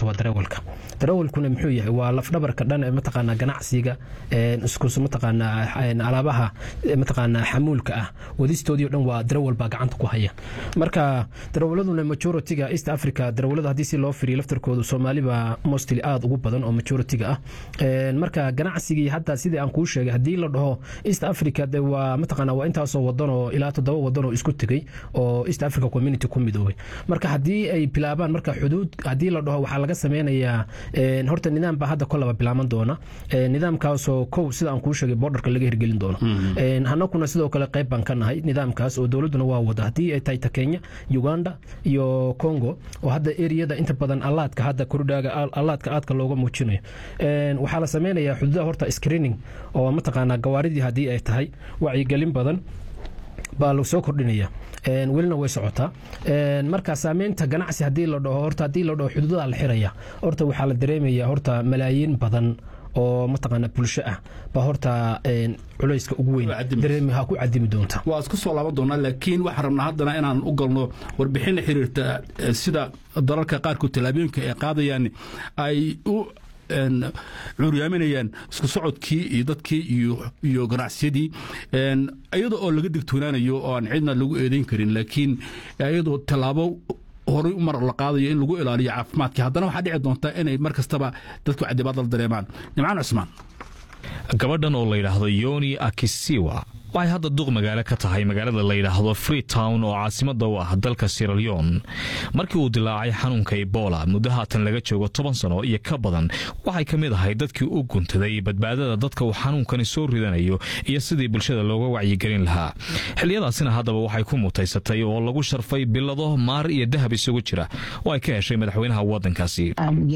horta waa darawalka darawalkuna muxuu yahay waa lafdhabarka dhan ee mataqaanaa ganacsiga iskus mataqaanaa alaabaha mataqaanaa xamuulka ah wadistoodii o dhan waa darawal baa gacanta ku haya marka darawaladuna majoritiga east africa darawalada haddii si loo firiyo laftarkoodu soomaali baa mostly aada ugu badan oo majoritiga ah marka ganacsigii hadda sidii aan kuu sheegay haddii la dhaho east africa de waa mataqaanaa waa intaasoo wadan oo ilaa toddoba wadan oo isku tegey oo east africa community ku midoobay marka haddii ay bilaabaan marka xuduud haddii la dhaho waxaa laga sameynayaa horta nidaam baa hadda kolaba bilaaban doona nidaamkaasoo kow sida aan kuu sheegay borderka laga hirgelin doono hanakuna sidoo kale qayb baan ka nahay nidaamkaas oo dowladduna waa wada haddii ay tahay ta kenya uganda iyo congo oo hadda eriyada inta badan allaadka hadda kordhaaga allaadka aadka looga muujinayo waxaa la sameynayaa xuduudaha horta screening oo mataqaanaa gawaaridii haddii ay tahay wacyigelin badan baa la soo kordhinaya welina way socotaa marka saameynta ganacsi hadii la dhaho horta haddii la dhaho xuduudaha la xiraya horta waxaa la dareemaya horta malaayiin badan oo mataqaana bulsho ah baa horta culayska ugu weyn dareemaha ku cadimi doonta waa isku soo laaban doonaa laakiin waxaan rabnaa haddana inaan u galno warbixin la xiriirta sida dalalka qaarkood tallaabooyinka ay qaadayaan ay u curyaaminayaan isku socodkii iyo dadkii iyo ganacsiyadii iyada oo laga digtoonaanayo oo aan cidna lagu eedayn karin laakiin iyadoo tallaabo horay mar la qaadayo in lagu ilaaliyo caafimaadkii haddana waxaa dhici doonta inay mar kastaba dadku cadibaad la dareemaan nimcaan cusmaan gabadhan oo la yidhaahdo yoni akisiwa waxay hadda duq magaalo ka tahay magaalada la yidhaahdo freetown oo caasimada u ah dalka siralyon markii uu dilaacay xanuunka ebola muddo haatan laga joogo toban sano iyo ka badan waxay ka mid ahay dadkii u guntaday badbaadada dadka uu xanuunkani soo ridanayo iyo sidii bulshada looga wacyigelin lahaa xiliyadaasina haddaba waxay ku mutaysatay oo lagu sharfay bilado maar iyo dahab isugu jira oo ay ka heshay madaxweynaha wadankaasi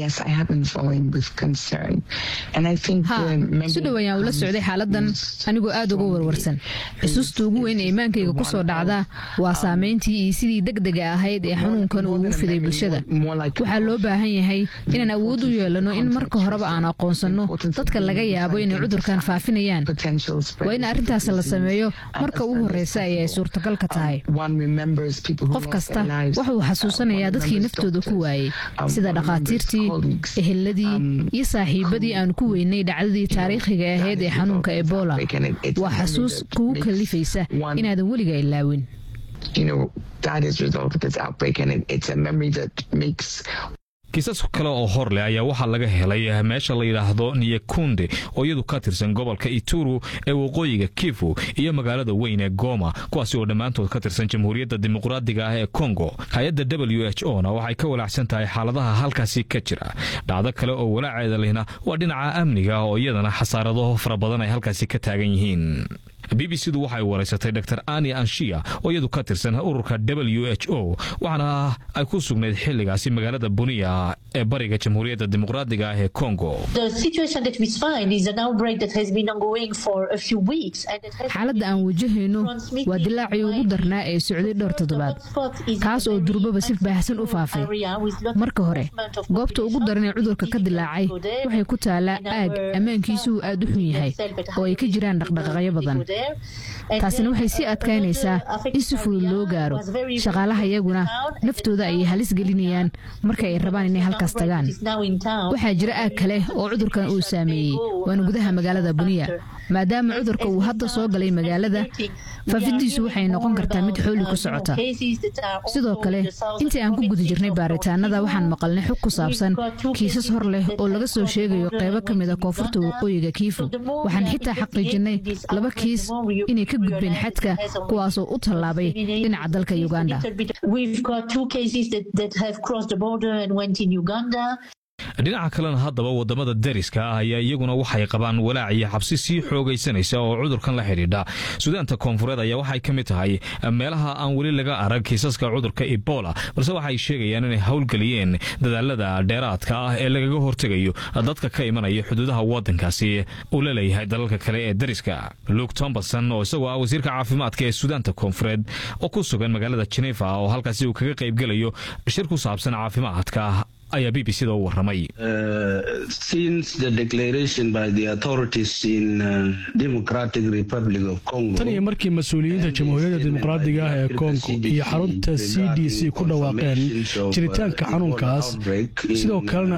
si dhow ayaan ula socday xaaladan anigoo aad uga warwarsan xusuusta ugu weyn ee imaankayga ku soo dhacda waa saameyntii iyo sidii degdega ahayd ee xanuunkan uu ugu fiday bulshada waxaa loo baahan yahay inaan awood u yeelano in marka horeba aan aqoonsanno dadka laga yaabo inay cudurkan faafinayaan waa in arrintaas la sameeyo marka ugu horreysa ay ay suurtagal ka tahay qof kasta wuxuu xasuusanayaa dadkii naftooda ku waayey sida dhakhaatiirtii eheladii iyo saaxiibadii aan ku weynay dhacdadii taariikhiga ahayd ee xanuunka ebola waa xasuus kugu kalifaysa inaadan weliga ilaawin kiisas kale oo hor leh ayaa waxaa laga helay meesha la yidhaahdo niyakunde oo iyadu ka tirsan gobolka ituru ee waqooyiga kifu iyo magaalada weyn ee goma kuwaasi oo dhammaantood ka tirsan jamhuuriyadda dimuqraadiga ah ee kongo hay-adda w h o na waxay ka walaacsan tahay xaaladaha halkaasi ka jira dhacdo kale oo walaaceeda lehna waa dhinaca amniga oo iyadana xasaarado fara badan ay halkaasi ka taagan yihiin b b c du waxay waraysatay dor ani anshiya oo iyadu ka tirsan ururka w h o waxaana ay ku sugnayd xiligaasi magaalada buniya ee bariga jamhuuriyadda dimuqraadiga ah ee kongo xaaladda aan wajahayno waa dilaacii ugu darnaa ee socday dhowr toddobaad kaas oo durbaba si baahsan u faafay marka hore goobta ugu daran ee cudurka ka dilaacay waxay ku taalaa aag ammaankiisuhu aad u xun yahay oo ay ka jiraan dhaqdhaqaaqyo badan taasina waxay sii adkaynaysaa in si fudud loo gaaro shaqaalaha iyaguna naftooda ayay halis gelinayaan marka ay rabaan inay halkaas tagaan waxaa jira aag kale oo cudurkan uu saameeyey waana gudaha magaalada buniya maadaama cudurka uu hadda soo galay magaalada faafidiisu waxay noqon kartaa mid xooli ku socota sidoo kale intii aan ku guda jirnay baaritaanada waxaan maqalnay xog ku saabsan kiisas hor leh oo laga soo sheegayo qaybo ka mid a koonfurta waqooyiga kiifu waxaan xitaa xaqiijinay laba kiis inay ka gudbeen xadka kuwaasoo u tallaabay dhinaca dalka uganda dhinaca kalena haddaba wadamada dariska ah ayaa iyaguna waxay qabaan walaac iyo xabsi sii xoogaysanaysa oo cudurkan la xidhiidha sudaanta koonfureed ayaa waxay ka mid tahay meelaha aan weli laga arag kiisaska cudurka ebola balse waxay sheegayaan inay howlgeliyeen dadaalada dheeraadka ah ee lagaga hortegayo dadka ka imanaya xuduudaha wadankaasi uu la leeyahay dalalka kale ee dariska luke tomberson oo isagoo ah wasiirka caafimaadka ee sudaanta koonfureed oo ku sugan magaalada jenefa oo halkaasi uu kaga qaybgelayo shir ku saabsan caafimaadka ayaa b b c da u waramay tan iyo markii mas-uuliyiinta jamhuuriyadda dimuqraadiga ah ee kongo iyo xarunta c d c ku dhawaaqeen jiritaanka xanuunkaas sidoo kalena